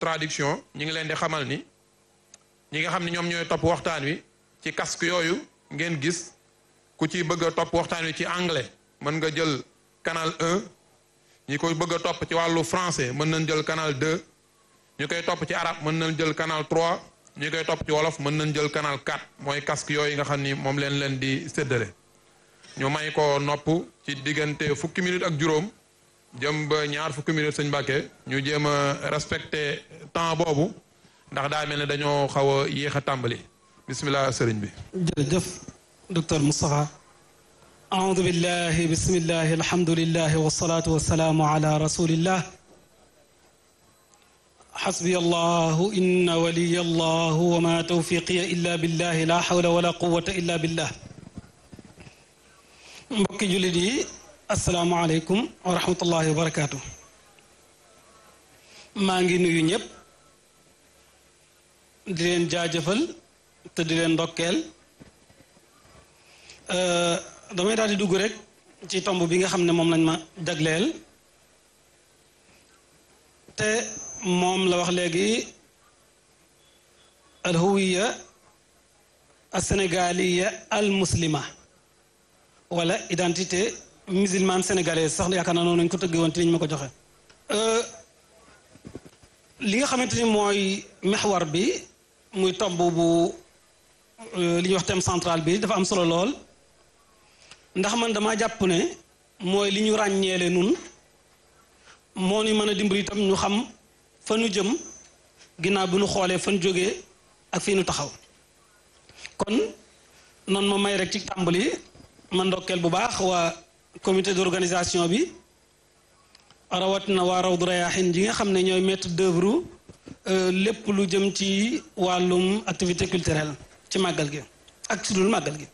traduction ñi ngi leen di xamal ni ñi nga xam ne ñoom ñooy topp waxtaan wi ci casque yooyu ngeen gis ku ci bëgg a topp waxtaan wi ci anglais mën nga jël canal 1 ñi koy bëgg a topp ci wàllu français mën nañ jël canal 2 ñu koy topp ci arabe mën nañ jël canal 3 ñi koy topp ci wolof mën nañ jël canal 4 mooy casque yooyu nga xam ni moom leen leen di séddale ñu may ko nopp ci diggante fukki minute ak juróom jëm ba ñaar fukki minute sëñ Mbàkke ñu jéem a respecté temps boobu ndax daa mel ne dañoo xaw a yéex a tàmbali bismillah sëriñ bi jërëjëf docteur Moustapha aoudu billahi bismillahi alhamdulillahi wasalaatu wasalaamu ala rasulillah xasbiya allahu inna waliya allahu wa ma tawfiqiya illa billahi la hawla wala quwata illa billah mbokki jullit yi asalaamualeykum wa rahmatullahi wa barakaatu maa ngi nuyu ñëpp di leen jaajëfal te di leen ndokkeel damay daal di dugg rek ci tomb bi nga xam ne moom lañ ma jagleel te moom la wax léegi alhuwiya alsénégaliya almuslima wala identité musulmane sénégalaise sax yaakaar naa noonu nañ ko tëggee woon te niñ ma ko joxe li nga xamante ni mooy mexwar bi muy tomb bu li ñuy wax thème central bi dafa am solo lool ndax man dama jàpp ne mooy li ñu ràññeele nun moo ñu mën a dimbali itam ñu xam fa nu jëm ginnaaw bi nu xoolee fan jógee ak fii nu taxaw kon noonu ma may rek ci tàmbali ma ndokkeel bu baax waa comité d'organisation bi rawatina waa Rawdu Rayaahin ji nga xam ne ñooy maître d'œuvre lépp lu jëm ci wàllum activité culturelle ci màggal gi ak ci dul màggal gi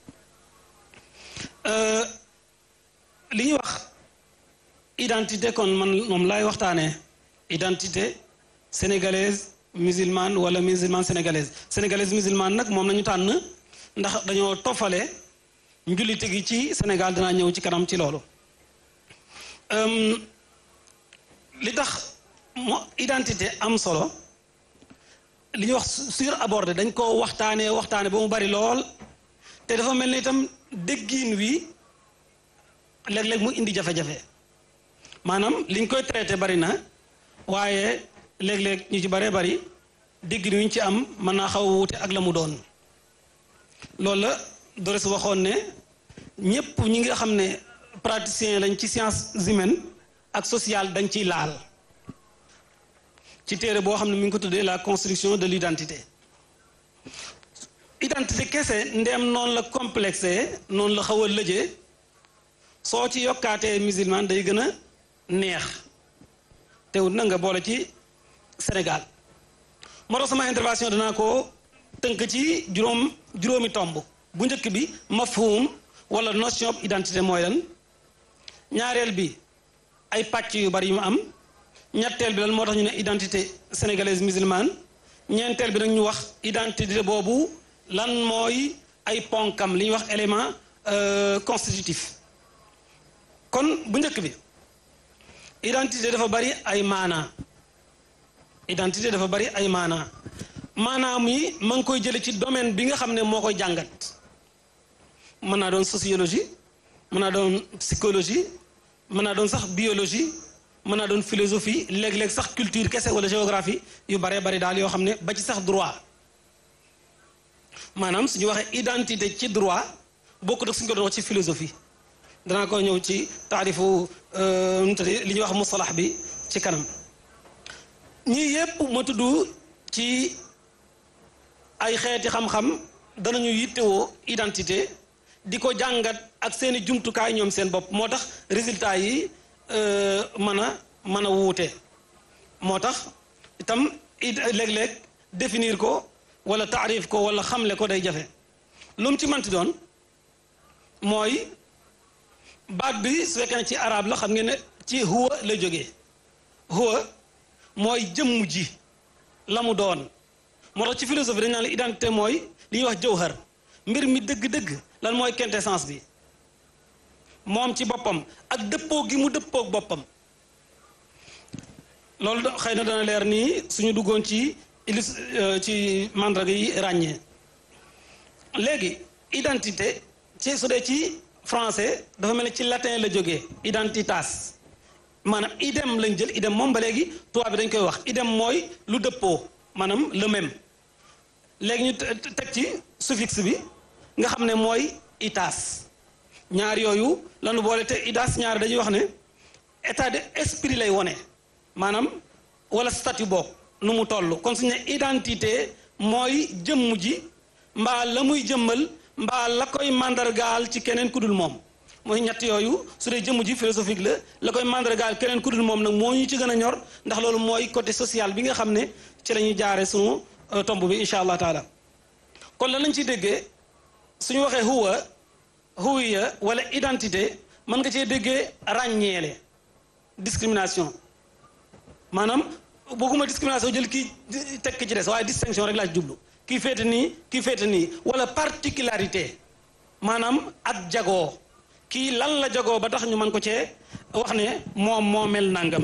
li ñuy wax identité kon man moom laay waxtaanee identité sénégalaise musulmane wala musulmane sénégalaise sénégalaise musulmane nag moom nañu tànn ndax dañoo toffale njullite gi ci Sénégal dinaa ñëw ci kanam ci loolu li tax mo identité am solo li ñuy wax sur abordé dañ ko waxtaanee waxtaane ba mu bari lool te dafa mel ni itam déggiin wi léeg-léeg mu indi jafe-jafe maanaam liñ koy traité bari na waaye léeg-léeg ñu ci baree bari déggin wi ñu ci am mën naa xaw a wuute ak la mu doon loolu la Doris waxoon ne ñépp ñi nga xam ne praticien lañ ci sciences humaines ak sociale dañ ciy laal ci téere boo xam ne mi ngi ko tuddee la construction de l'identité identité kese ndeem noonu la complexé noonu la xaw a lëjee soo ci yokkaatee musulman day gën a neex teewut na nga boole ci Sénégal moo tax sama intervention danaa ko tënk ci juróom juróomi tomb bu njëkk bi mafhum wala notion identité mooy lan ñaareel bi ay pàcc yu bari yu mu am ñetteel bi lan moo tax ñu ne identité sénégalaise musulmane ñeenteel bi nag ñu wax identité boobu lan mooy ay ponkam li ñuy wax élément constitutif kon bu njëkk bi identité dafa bari ay maanaa identité dafa bari ay maanaa maanaam yi ma ngi koy jële ci domaine bi nga xam ne moo koy jàngat mën naa doon sociologie mën naa doon psychologie mën naa doon sax biologie mën naa doon philosophie léeg-léeg sax culture kese wala géographie yu baree bari daal yoo xam ne ba ci sax droit maanaam suñu waxee identité ci droit bokkut ak suñu ko doon wax ci philosophie danaa ko ñëw ci taarifu li ñuy wax mustalax bi ci kanam ñii yépp ma tudd ci ay xeeti xam-xam danañu yittewoo identité di ko jàngat ak seeni jumtukaay ñoom seen bopp moo tax résultat yi mën a mën a wuute moo tax itam léeg-léeg définir ko wala taarif ko wala xamle ko day jafe lu mu ci manti doon mooy baat bi su fekkee ne ci arab la xam ngeen ne ci huwa la jógee huwa mooy jëmm ji la mu doon moo tax ci philosophie dañ naan la identité mooy li ñuy wax jawhar mbir mi dëgg-dëgg lan mooy quintessence bi moom ci boppam ak dëppoo gi mu dëppoog boppam loolu da- xëy na dana leer nii suñu duggoon ci illus ci mandarga yi ràññee léegi identité ci su dee ci français dafa mel ni ci latin la jógee identitas maanaam idem lañ jël idem moom ba léegi tubaab bi dañ koy wax idem mooy lu dëppoo maanaam le même léegi ñu te- te- teg ci suffixe bi nga xam ne mooy itas ñaar yooyu lanu boole te itas ñaar dañuy wax ne état de esprit lay wone maanaam wala statut boog nu mu toll kon suñu ne identité mooy jëmm ji mbaa la muy jëmmal mbaa la koy màndargaal ci keneen ku dul moom mooy ñett yooyu su dee jëmm ji philosophique la la koy màndargaal keneen ku dul moom nag moo ñu ci gën a ñor ndax loolu mooy côté social bi nga xam ne ci la ñuy jaare sunu euh, tomb bi incha allah taala kon lan lañ ciy déggee suñu waxee huwa huwiya wala identité mën nga cee déggee ràññeele discrimination maanaam bëgguma discrimination jël kii tekk ci des waaye distinction rek laa ci jublu kii féete nii kii féete nii wala particularité maanaam ak jagoo kii lan la jagoo ba tax ñu mën ko cee wax ne moom moo mel nangam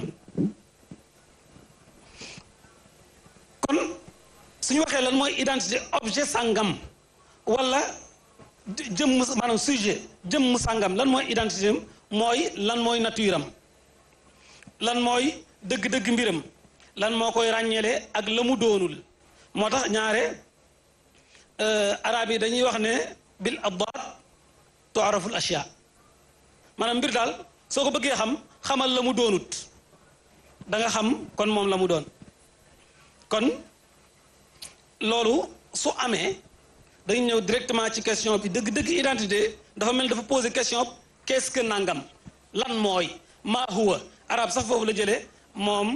kon suñu waxee lan mooy identité objet sàngam wala jëmm maanaam sujet jëmm sàngam lan mooy identité am mooy lan mooy nature am lan mooy dëgg-dëgg mbiram lan moo koy ràññeele ak la mu doonul moo tax ñaare arab yi dañuy wax ne bil addaat tuaraful ashya maanaam mbir daal soo ko bëggee xam xamal la mu doonut da nga xam kon moom la mu doon kon loolu su amee dañu ñëw directement ci question bi dëgg-dëgg identité dafa mel dafa poser question qu'est-ce que nangam lan mooy maa huwa arab sax foofu la jëlee moom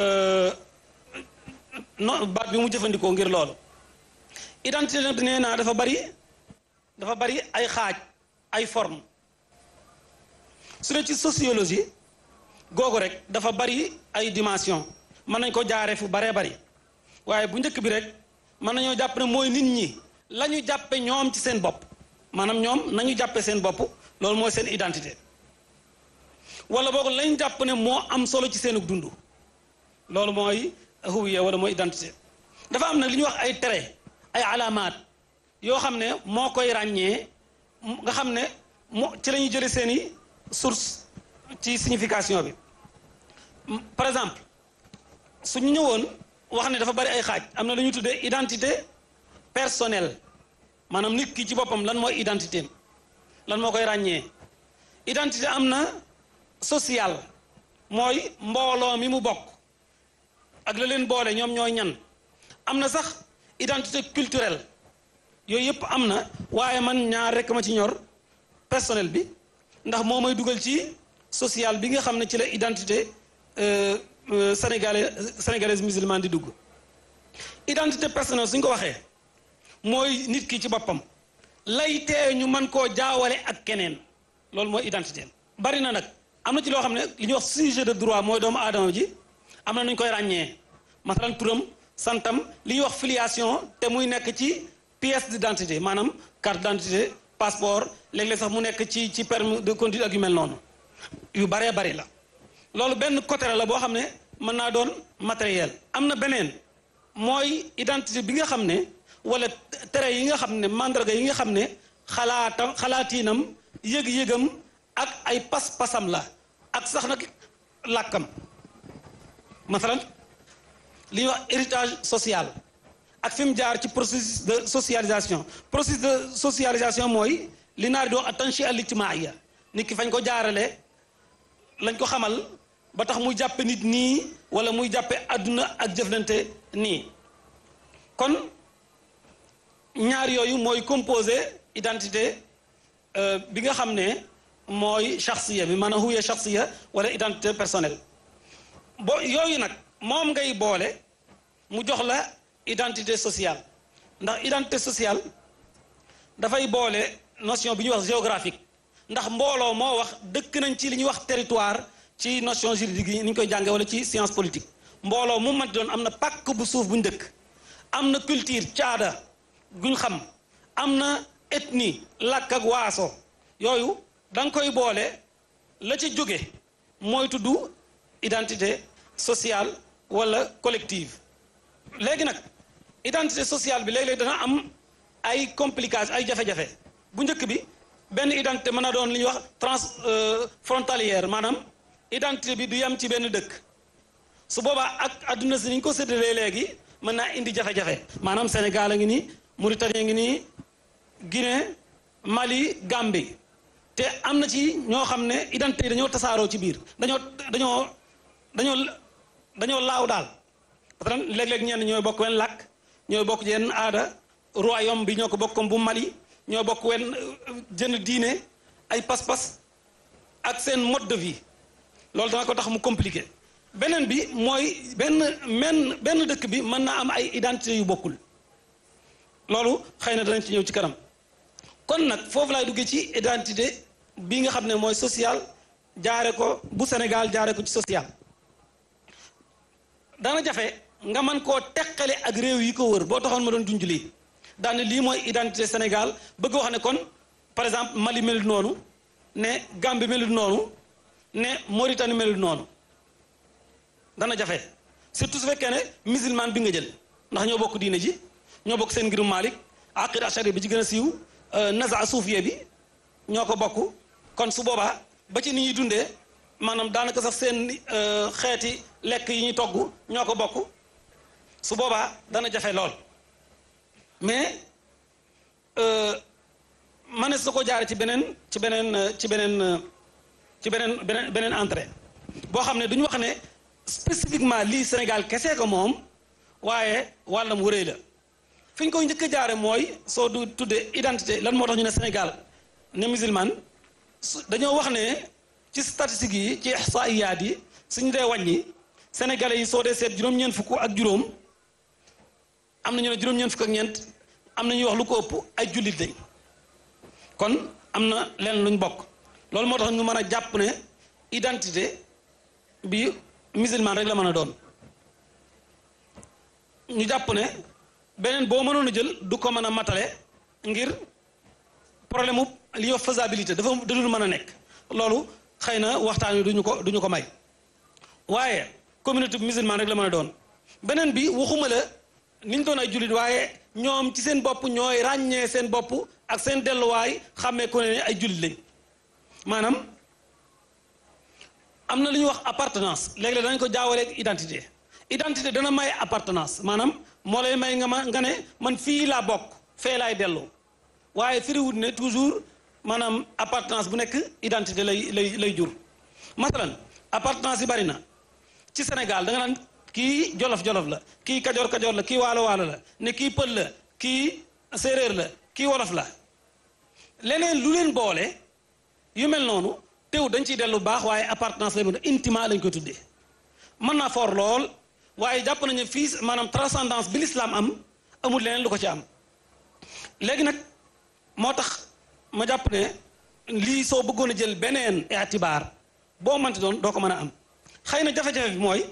no baat bi mu jëfandikoo ngir loolu identité nag nee naa dafa bari dafa bari ay xaaj ay forme su dee ci sociologie googu rek dafa bari ay dimension mën nañ ko jaaree fu baree bari waaye bu njëkk bi rek mën nañoo jàpp ne mooy nit ñi la ñu jàppe ñoom ci seen bopp maanaam ñoom nañu jàppe seen bopp loolu mooy seen identité wala boog lañ jàpp ne moo am solo ci seenug dund loolu mooy huwiya wala mooy identité dafa am nag li ñuy wax ay trait ay alaamaat yoo xam ne moo koy ràññee nga xam ne moo ci la ñuy jële seeni source ci signification bi par exemple suñu ñëwoon wax ne dafa bari ay xaaj am na lu ñuy tuddee identité personnelle maanaam nit ki ci boppam lan mooy identité lan moo koy ràññee identité am na social mooy mbooloo mi mu bokk ak la leen boole ñoom ñooy ñan am na sax identité culturelle yooyu yëpp am na waaye man ñaar rekk ma ci ñor personnel bi ndax moo may dugal ci social bi nga xam ne ci la identité sénégalais sénégalaise musulmane di dugg identité personnelle suñ ko waxee mooy nit ki ci boppam lay tee ñu mën koo jaawale ak keneen loolu mooy identité bari na nag am na ci loo xam ne li ñuy wax sujet de droit mooy doomu aadama ji am na nu ñu koy ràññee masalan turam santam li ñuy wax filiation te muy nekk ci pièce d'identité maanaam carte d'identité passeport léeg-léeg sax mu nekk ci ci permis de conduire ak yu mel noonu yu baree bari la loolu benn côté la boo xam ne mën naa doon matériel am na beneen mooy identité bi nga xam ne wala tere yi nga xam ne mandarga yi nga xam ne xalaatam xalaatiinam yëg-yëgam ak ay pas-pasam la ak sax nag làkkam masalan li ñuy wax héritage social ak fi mu jaar ci processus de socialisation processus de socialisation mooy li naar di wax attention à l'ijtimaïya nit ki fañ ko jaarale lañ ko xamal ba tax muy jàppe nit nii wala muy jàppe àdduna ak jëflante nii kon ñaar yooyu mooy composé identité bi nga xam ne mooy shaxsiya bi maanaam huye shaxsiya wala identité personnelle bo yooyu nag moom ngay boole mu jox la identité sociale ndax identité sociale dafay boole notion bi ñuy wax géographique ndax mbooloo moo wax dëkk nañ ci li ñuy wax territoire ci notion juridique yi ni ñu koy jànge wala ci science politique mbooloo mu manti doon am na pàkk bu suuf bu ñu dëkk am na culture caada guñ xam am na ethnie làkk ak waaso yooyu da nga koy boole la ca jóge mooy tudd identité sociale wala collective léegi nag identité sociale bi léeg-léeg dana am ay complications ay jafe-jafe bu njëkk bi benn identité mën na doon li ñuy wax trans frontalière maanaam identité bi du yem ci benn dëkk su boobaa ak adduna si ni ñu ko séddalee léegi mën naa indi jafe-jafe maanaam Sénégal a ngi nii Mauritanie ngi nii Guinée Mali Gambie te am na ci ñoo xam ne identité yi dañoo tasaaroo ci biir dañoo dañoo dañoo dañoo laaw daal parce que léeg-léeg ñenn ñooy bokk wenn làkk ñooy bokk yenn aada royaume bi ñoo ko bokk comme bu Mali ñoo bokk wenn jënd diine ay pas-pas ak seen mode de vie loolu dana ko tax mu compliqué beneen bi mooy benn menn benn dëkk bi mën naa am ay identité yu bokkul loolu xëy na danañ ci ñëw ci kanam kon nag foofu laay duggee ci identité bi nga xam ne mooy social jaare ko bu Sénégal jaare ko ci social dana jafe nga mën koo teqale ak réew yi ko wër boo taxoon ma doon junj lii daane lii mooy identité Sénégal bëgg wax ne kon par exemple Mali melut noonu ne Gambie melut noonu ne Mauritanie melut noonu dana jafe surtout su fekkee ne musulman bi nga jël ndax ñoo bokk diine ji ñoo bokk seen ngirum Malik aqida ashari bi ci gën a siiw naza suufiye bi ñoo ko bokk kon su boobaa ba ci ni ñuy dundee maanaam daanaka sax seen xeeti lekk yi ñuy togg ñoo ko bokk su boobaa dana jafe lool mais manees na ko jaare ci beneen ci beneen ci beneen ci beneen beneen beneen entrée boo xam ne duñu wax ne spécifiquement lii Sénégal kese ko moom waaye wàllam wëree la fi ñu koy njëkk a jaare mooy soo du tuddee identité lan moo tax ñu ne Sénégal ne musulman dañoo wax ne ci statistiques yi ci ihsaiyaat yi suñu dee wàññi sénégalais yi soo dee seet juróom-ñeent fukk ak juróom am na ñu ne juróom-ñeent fukk ak ñeent am na ñuy wax lu ko ëpp ay jullit lañ kon am na leen luñ bokk loolu moo tax ñu mën a jàpp ne identité bi musulman rek la mën a doon ñu jàpp ne beneen boo mënoon a jël du ko mën a matale ngir problème mu li ñuy wax faisabilité dafa dadul mën a nekk loolu xëy na waxtaan wi duñu ko duñu ko may waaye communauté musulman rek la mën a doon beneen bi waxuma la ni ñu doon ay jullit waaye ñoom ci seen bopp ñooy ràññee seen bopp ak seen delluwaay xàmmee ko ne ay jullit lañ maanaam am na lu ñuy wax appartenance léeg-léeg danañ ko jaawaleeg identité identité dana may appartenance maanaam moo lay may nga ma nga ne man fii laa bokk fee laay dellu waaye firiwut ne toujours maanaam appartenance bu nekk identité lay lay lay jur masalan appartenance yi bari na ci Sénégal da nga naan kii jolof-jolof la kii kajoor-kajoor la kii waalo-waalo la ne kii pël la kii séeréer la kii wolof la leneen lu leen boole yu mel noonu teew dañ ciy dellu baax waaye appartenance lay mën a intima lañ koy tuddee mën naa for lool waaye jàpp nañu fii maanaam transcendance bi l'islam am amul leneen lu ko ci am léegi nag moo tax ma jàpp ne lii soo bëggoon a jël beneen itibaar boo mënti doon doo ko mën a am xëy na jafe-jafe bi mooy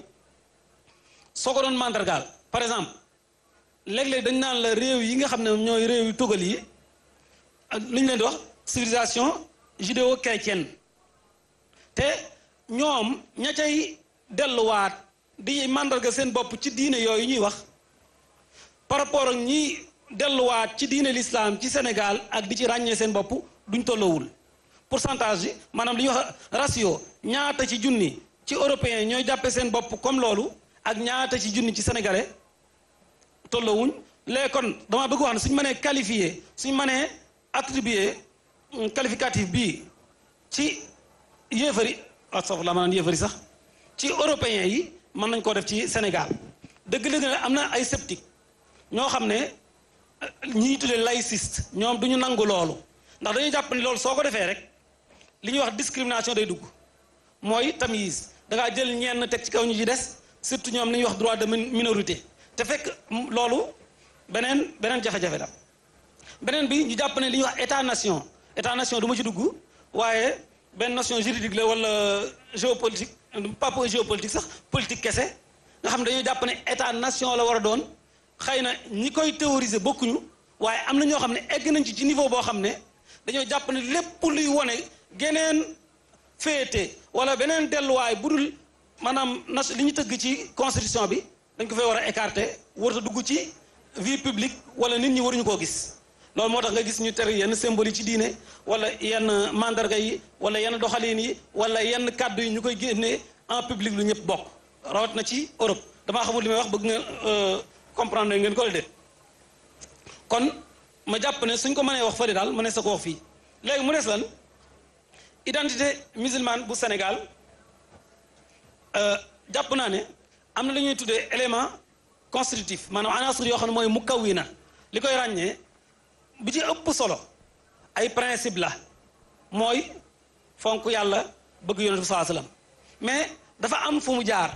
soo ko doon mandargaal par exemple léeg-léeg dañ naan la réew yi nga xam ne ñooy réew yu tugal yi lu ñu leen di wax civilisation judéo-chrétienne te ñoom ña cay delluwaat di mandarga seen bopp ci diine yooyu ñuy wax par rapport ak ñi delluwaat ci diine l'islam ci Sénégal ak di ci ràññee seen bopp duñ tolloowul pourcentage yi maanaam li ñuy wax ratio ñaata ci junni ci européen ñooy jàppe seen bopp comme loolu ak ñaata ci junni ci sénégalais tolloowuñ léegi kon dama bëgg wax ne suñ mënee qualifié suñ mënee attribué qualificatif bii ci yéefari astafurlah maanaam yéefari sax ci européens yi mën nañ koo def ci Sénégal dëgg-dëgg ne am na ay sceptique ñoo xam ne ñi tuddee laïciste ñoom du ñu nangu loolu ndax dañuy jàpp ni loolu soo ko defee rek li ñuy wax discrimination day dugg mooy tamyiz da ngaa jël ñenn teg ci kaw ñu ci des surtout ñoom li ñuy wax droit de minorité te fekk loolu beneen beneen jafe-jafe la beneen bi ñu jàpp ne li ñuy wax état nation état nation du ma ci dugg waaye benn nation juridique la wala géopolitique pas pour géopolitique sax politique kese nga xam ne dañoo jàpp ne état nation la war a doon xëy na ñi koy théoriser bokkuñu waaye am na ñoo xam ne egg nañ ci ci niveau boo xam ne dañoo jàpp ne lépp luy wone geneen féete wala beneen delluwaay bu dul maanaam nas li ñu tëgg ci constitution bi dañ ko fay war a écarter warut a dugg ci vie publique wala nit ñi waruñu koo gis loolu moo tax nga gis ñu tere yenn symbole yi ci diine wala yenn mandarga yi wala yenn doxalin yi wala yenn kàddu yi ñu koy génnee en public lu ñëpp bokk rawat na ci Europe damaa xamul li may wax bëgg nga comprendre ngeen ko la déet kon ma jàpp ne suñ ko mënee wax fële daal mënee sa ko wax fii léegi mu des lan identité musulmane bu Sénégal jàpp naa ne am na lu ñuy tuddee élément constitutif maanaam anasur yoo xam ne mooy mukawwina li koy ràññee bi ci ëpp solo ay principe la mooy fonk yàlla bëgg yonent bi saa sallam mais dafa am fu mu jaar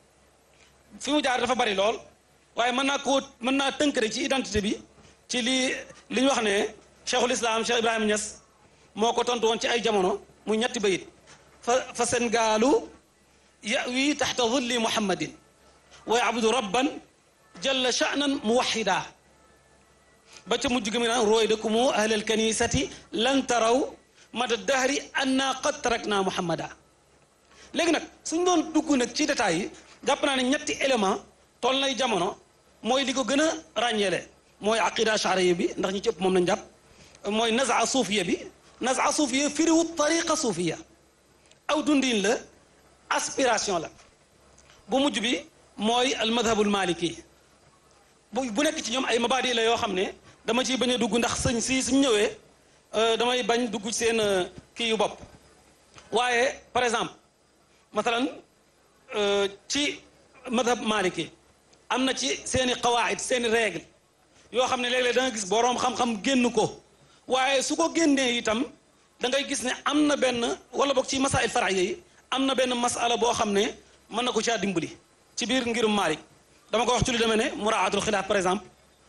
fi mu jaar dafa bari lool waaye mën naa koo mën naa tënk rek ci identité bi ci li li ñu wax ne cheikhul islam cheikh ibrahima Niass moo ko tontu woon ci ay jamono muy ñetti bayit fa fa seen gaalu yawi taxta zulli muhammadin wa yabudu rabban jalla sha'nan muwahida ba ca mujj gi mi naan rooy dëkkumu ahlal kanisati lan taraw mada dahri anna qad tarakna muhammada léegi nag suñ doon dugg nag ci détails yi jàpp naa ne ñetti élément toll nay jamono mooy li ko gën a ràññeele mooy aqida charia bi ndax ñi ci ëpp moom lañ jàpp mooy nazaa suufiya bi nazaa suufiya firiwu tariqa suufiya aw dundin la aspiration la bu mujj bi mooy al madhabul maliki bu bu nekk ci ñoom ay mabaadi la yoo xam ne dama ciy bañ a dugg ndax sëñ si suñ ñëwee damay bañ dugg ci seen kii yu bopp waaye par exemple mathalan ci madhab maliki am na ci seeni qawaid seeni règle yoo xam ne léeg-léeg da nga gis boroom xam-xam génn ko waaye su ko génnee itam da ngay gis ne am na benn wala boog ci masail faraiya yi am na benn masala boo xam ne mën na ko caa dimbali ci biir ngirum Maalik dama ko wax ci lu demee ne muraatul xilaaf par exemple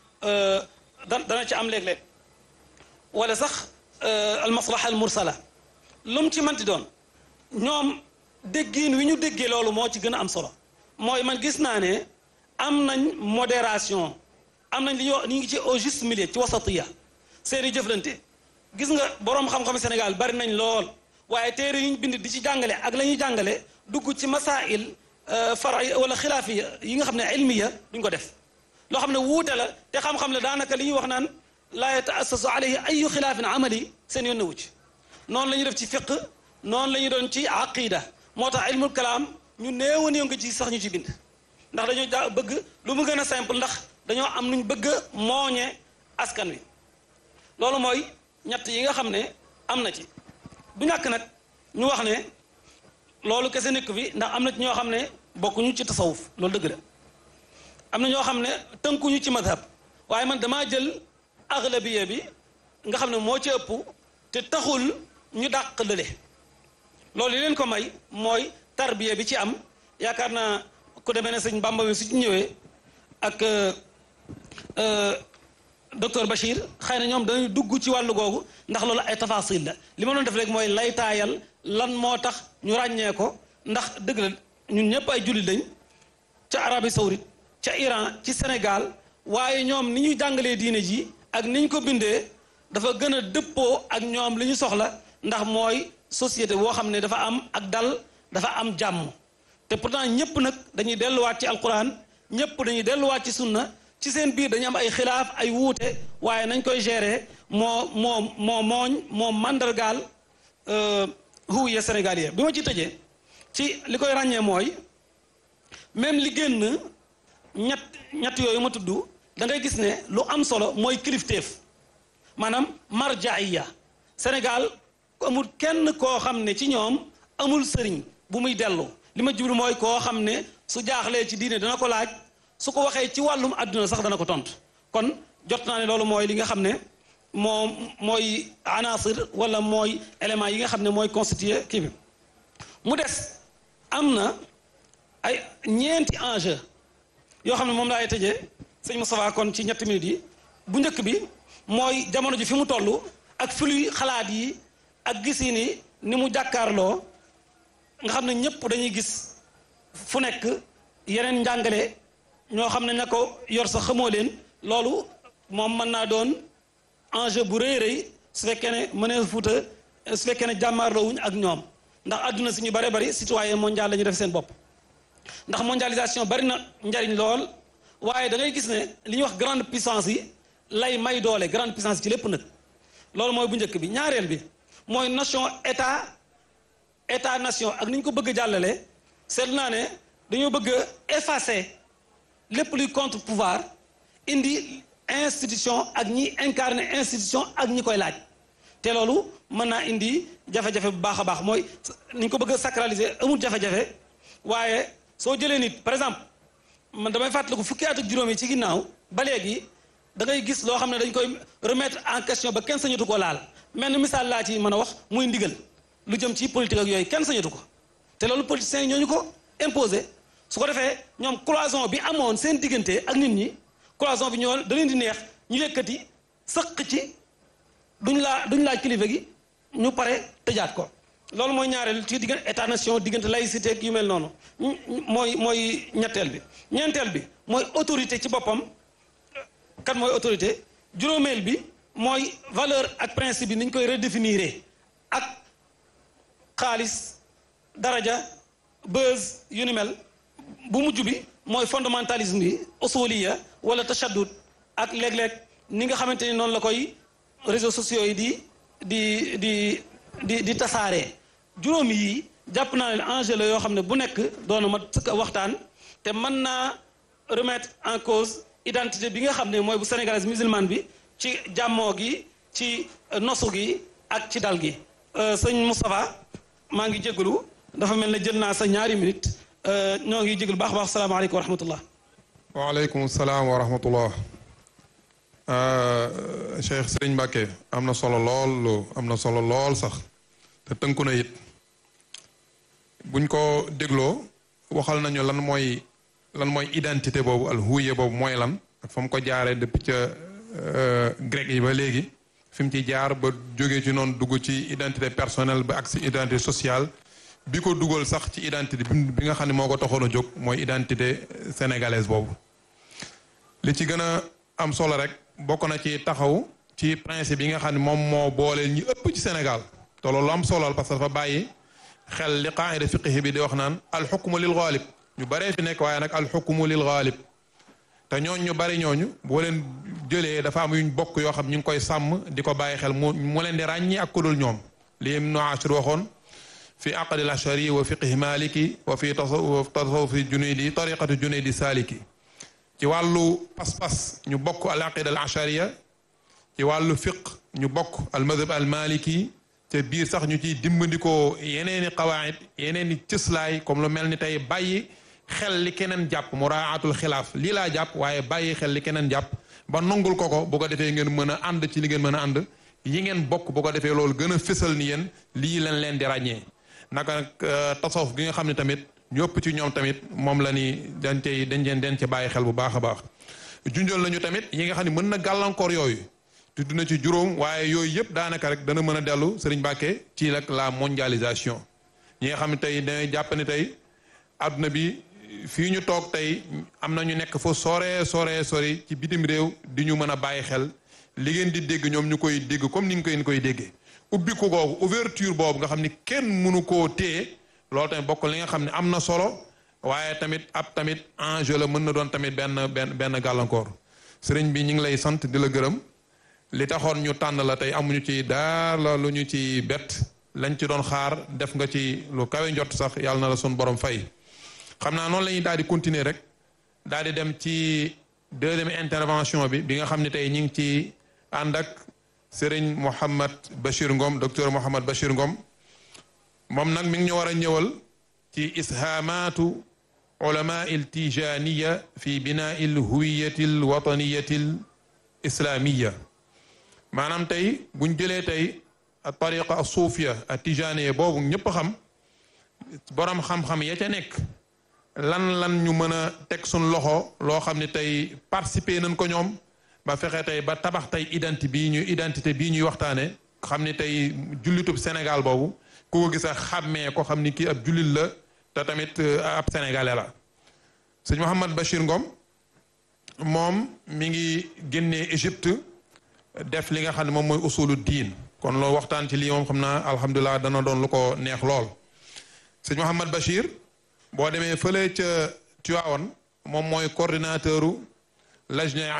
da dana ci am léeg-léeg wala sax al maslaha al mursala lu mu ci manti doon ñoom déggiin wi ñu déggee loolu moo ci gën a am solo mooy man gis naa ne am nañ modération am nañ li ñuy wax ñu ngi ci au juste milieu ci wasatiya seeni jëflante gis nga boroom xam-xam Sénégal bari nañ lool waaye téere yi ñu bind di ci jàngale ak la ñuy jàngale dugg ci masail fara wala xilaafiya yi nga xam ne ilmiya duñ ko def loo xam ne wuute la te xam-xam la daanaka li ñuy wax naan laa yataassasu alayhi ayu xilaafin amali seen yoon newu ci noonu la ñuy def ci fiq noonu la ñuy doon ci aqida moo tax ilmul kalaam ñu néew a néew nga ci sax ñu ci bind ndax dañoo ja bëgg lu mu gën a simple ndax dañoo am nuñ bëgg a mooñe askan wi loolu mooy ñett yi nga xam ne am na ci du ñàkk nag ñu wax ne loolu kese nekk fi ndax am na ci ñoo xam ne bokkuñu ci tasawuf loolu dëgg la am na ñoo xam ne tënkuñu ci madhab waaye man damaa jël aglabiya bi nga xam ne moo ci ëpp te taxul ñu dàq lële loolu li leen ko may mooy tarbiya bi ci am yaakaar naa ku demee ne sëñ Bamba mi su ci ñëwee ak docteur Bachir xëy na ñoom dañuy dugg ci wàllu googu ndax loolu ay tafasil la li ma doon def rek mooy laytaayal lan moo tax ñu ràññee ko ndax dëgg la ñun ñëpp ay jullit lañ ca Arabie Saoudite ca Iran ci Sénégal waaye ñoom ni ñuy jàngalee diine ji ak ni ñu ko bindee dafa gën a dëppoo ak ñoom li ñu soxla ndax mooy société boo xam ne dafa am ak dal dafa am jàmm te pourtant ñëpp nag dañuy delluwaat ci alquran ñëpp dañuy delluwaat ci sunna ci seen biir dañu am ay xilaaf ay wuute waaye nañ koy gérer moo moo moo mooñ moo mandargaal huwiya sénégalais bi ma ci tëjee ci li koy ràññee mooy même li génn ñett ñett yooyu ma tudd da ngay gis ne lu am solo mooy kilifteef maanaam marjaaya Sénégal amul kenn koo xam ne ci ñoom amul sëriñ bu muy dellu li ma jublu mooy koo xam ne su jaaxlee ci diine dana ko laaj su ko waxee ci wàllum àdduna sax dana ko tontu kon jot naa ne loolu mooy li nga xam ne moo mooy anasir wala mooy élément yi nga xam ne mooy constitué kii bi mu des am na ay ñeenti enjeu yoo xam ne moom laay tëjee sëñ Moustapha kon ci ñetti minutes yi bu njëkk bi mooy jamono ji fi mu toll ak flux xalaat yi ak gisiin yi ni mu jàkkaarloo nga xam ne ñëpp dañuy gis fu nekk yeneen njàngale ñoo xam ne ña ko yor sax xamoo leen loolu moom mën naa doon enjeu bu rëy rëy su fekkee ne mënee fuuta su fekkee ne jàmmaarloo wuñ ak ñoom ndax àdduna si ñu bare bari citoyen mondial la ñu def seen bopp ndax mondialisation bari na njariñ lool waaye da ngay gis ne li ñuy wax grande puissance yi lay may doole grande puissance ci lépp nag loolu mooy bu njëkk bi ñaareel bi mooy nation état état nation ak ni ñu ko bëgg a jàllale seetlu naa ne dañoo bëgg a effacer lépp luy contre pouvoir indi institution ak ñi incarner institution ak ñi koy laaj te loolu mën naa indi jafe-jafe bu baax a baax mooy ni ñu ko bëgg a sacraliser amul jafe-jafe waaye soo jëlee nit par exemple man damay fàttaliku fukki at ak juróom yi ci ginnaaw ba léegi da ngay gis loo xam ne dañ koy remettre en question ba kenn sañatu ko laal mel ni misaal laa ci mën a wax muy ndigal lu jëm ci politique ak yooyu kenn sañatu ko te loolu politiciens yi ñoo ñu ko imposé su ko defee ñoom cloison bi amoon seen diggante ak nit ñi cloison bi ñoo da leen di neex ñu yëkkati sëq ci duñ laa duñ laaj kilifa gi ñu pare tëjaat ko loolu mooy ñaareel ci diggante état nation diggante laïcité ak yu mel noonu mooy mooy ñetteel bi ñeenteel bi mooy autorité ci boppam kan mooy autorité juróomeel bi mooy valeur ak principe bi ni ñu koy redéfinir ak xaalis daraja buzz yu ni mel bu mujj bi mooy fondamentalisme bi usuliya wala tashaddud ak léeg-léeg ni nga xamante ni noonu la koy réseaux sociaux yi di di di di di tasaaree juróom yi jàpp naa ne enjeu la yoo xam ne bu nekk doona ma sëkk waxtaan te mën naa remettre en cause identité bi nga xam ne mooy bu sénégalaise musulmane bi ci jàmmoo gi ci nosu gi ak ci dal gi sëñ Moustapha maa ngi jégalu dafa mel ne jël naa sa ñaari minute ñoo ngi jégalu baax baax salaamaaleykum wa rahmatullah waaleykum salaam wa rahmatullah Cheikh Sëriñ Mbàkke am na solo lool am na solo lool sax te tënku na it buñ ko dégloo waxal nañu lan mooy lan mooy identité boobu al huye boobu mooy lan ak fa mu ko jaaree depuis ca grec yi ba léegi fi mu ci jaar ba jógee ci noonu dugg ci identité personnelle ba ak si identité sociale bi ko dugal sax ci identité bi nga xam ne moo ko taxoon a jóg mooy identité sénégalaise boobu li ci gën a am solo rek bokk na ci taxaw ci principe yi nga xam ne moom moo boole ñi ëpp ci Sénégal te loolu am solo parce que dafa bàyyi xel li qaida fiqhi bi di wax naan alxukmu lil ghalib ñu baree fi nekk waaye nag alxukmu lil ghalib te ñooñ ñu bari ñooñu boo leen jëlee dafa am yuñ bokk yoo xam ñu ngi koy sàmm di ko bàyyi xel mu mu leen di ràññi ak ku dul ñoom li Ibnu Ashir waxoon fi aqdi al-ashari wa fiqhi maliki wa fi tasawufi junaydi tariqati junaydi saliki ci wàllu pas-pas ñu bokk al aqida al ashariya ci wàllu fiq ñu bokk al madhab al maliki te biir sax ñu ciy dimbandikoo yeneeni qawaid yeneeni cëslaay comme lu mel ni tey bàyyi xel li keneen jàpp muraatul xilaaf lii laa jàpp waaye bàyyi xel li keneen jàpp ba nongul ko ko bu ko defee ngeen mën a ànd ci li ngeen mën a ànd yi ngeen bokk bu ko defee loolu gën a fësal ni yéen lii leen leen di ràññee naka nag tasawuf gi nga xam ne tamit ñu ëpp ci ñoom tamit moom la ni dañ cey dañ leen den ci bàyyi xel bu baax a baax junjal nañu tamit yi nga xam ne mën na gàllankoor yooyu tudd na ci juróom waaye yooyu yëpp daanaka rek dana mën a dellu Serigne Mbacké ci nag la mondialisation ñi nga xam ne tey dañuy jàpp ne tey adduna bi fii ñu toog tey am na ñu nekk fa sore sore sori ci bitim réew di ñu mën a bàyyi xel li ngeen di dégg ñoom ñu koy dégg comme ni nga koy koy déggee ubbi ko googu ouverture boobu nga xam ni kenn mënu koo téye loolu tamit bokk li nga xam ne am na solo waaye tamit ab tamit enjeu la mën na doon tamit benn benn benn gàllankoor sëriñ bi ñu ngi lay sant di la gërëm li taxoon ñu tànn la tey amuñu ci daara lu ñu ci bett lañ ci doon xaar def nga ci lu kawe njot sax yàlla na la sun borom fay xam naa noonu la ñuy daal di continuer rek daal di dem ci deuxième intervention bi bi nga xam ne tey ñu ngi ci ànd ak sëriñ Mouhamad Bachir Ngom docteur Mouhamad Bachir Ngom moom nag mi ngi ñu war a ñëwal ci ishaamaatu ulama il tijaniya fi binaa il huwiyati l wataniyati l islamiya maanaam tey buñ jëlee tey a tariqa a suufiya a tijaniya boobu ñëpp xam borom xam-xam ya ca nekk lan lan ñu mën a teg suñ loxo loo xam ne tey participer nañ ko ñoom ba fexe tey ba tabax tey identité bii ñu identité bii ñuy waxtaane xam ni tey jullitub Sénégal boobu ku ko gis a xàmmee ko xam ni kii ab jullit la te tamit ab sénégalais la sëñ Mouhamad Bachir Ngom moom mi ngi génnee Égypte def li nga xam ne moom mooy usulu diin kon loolu waxtaan ci lii moom xam naa alhamdulilah dana doon lu ko neex lool sëñ Mouhamad Bachir boo demee fële ca Tivaouane moom mooy coordinateur u Lajna